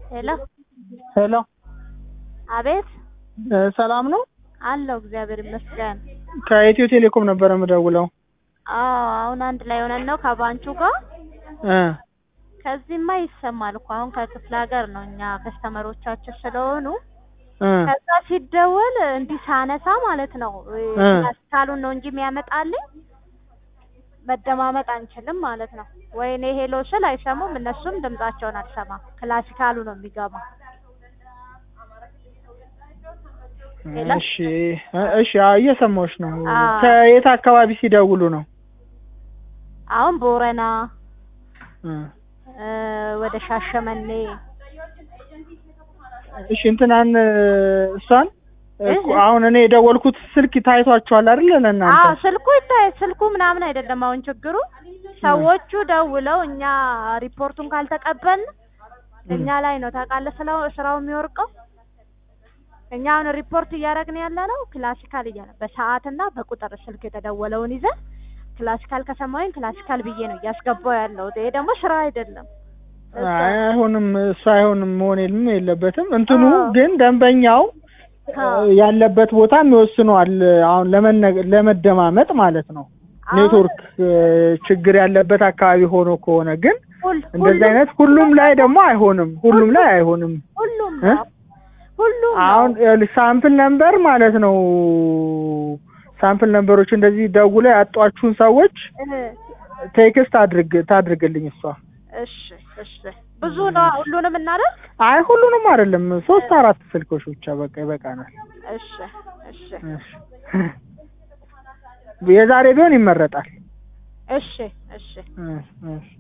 ሄሎ ሄሎ አቤት እ ሰላም ነው? አለው እግዚአብሔር ይመስገን። ከኢትዮ ቴሌኮም ነበረ የምደውለው። አዎ አሁን አንድ ላይ ሆነን ነው ከባንቹ ጋር። እ ከዚህማ ይሰማል እኮ አሁን ከክፍለ ሀገር ነው እኛ ከስተመሮቻችን ስለሆኑ እ ከዛ ሲደወል እንዲህ ሳነሳ ማለት ነው እ ካሉን ነው እንጂ የሚያመጣልኝ መደማመጥ አንችልም ማለት ነው። ወይኔ ሄሎ ስል አይሰሙም፣ እነሱም ድምጻቸውን አልሰማም። ክላሲካሉ ነው የሚገባው። ሄሎ እሺ እ እሺ አዎ እየሰማሁሽ ነው። አዎ። ከየት አካባቢ ሲደውሉ ነው? አሁን ቦረና እ እ ወደ ሻሸመኔ እሺ እንትናን እሷን እ እኮ አሁን እኔ የደወልኩት ስልክ ታይቷችኋል አይደል ለእናንተ? አዎ ስልኩ ይታይ ስልኩ ምናምን አይደለም አሁን ችግሩ ሰዎቹ ደውለው እኛ ሪፖርቱን ካልተቀበልን እኛ ላይ ነው ታውቃለህ ስለው ስራው የሚወርቀው እኛ አሁን ሪፖርት እያደረግን ያለ ነው ክላሲካል እያለ በሰዓትና በቁጥር ስልክ የተደወለውን ይዘን ክላሲካል ከሰማሁኝ ክላሲካል ብዬ ነው እያስገባው ያለው ይሄ ደግሞ ስራ አይደለም አይ አይሆንም፣ እሱ አይሆንም መሆን የለም የለበትም። እንትኑ አዎ። ግን ደንበኛው አዎ። ያለበት ቦታም ይወስነዋል። አሁን ለመነ- ለመደማመጥ ማለት ነው። አሁን ኔትወርክ እ ችግር ያለበት አካባቢ ሆኖ ከሆነ ግን ሁል- እንደዚህ ሁሉም- አይነት ሁሉም ላይ ደግሞ አይሆንም። ሁሉም ላይ አይሆንም። ሁሉም እ? ነው ሁሉም ነው አሁን ይኸውልሽ ሳምፕል ነምበር ማለት ነው። ሳምፕል ነምበሮች እንደዚህ ደውለው ያጧችሁን ሰዎች እ ቴክስት አድርግ ታድርግልኝ እሷ። እሺ እሺ ብዙ ነው ሁሉንም እናደርግ አይ ሁሉንም አይደለም፣ ሶስት አራት ስልኮች ብቻ በቃ ይበቃናል። እሺ እሺ እሺ። የዛሬ ቢሆን ይመረጣል። እሺ እሺ እሺ፣ እሺ።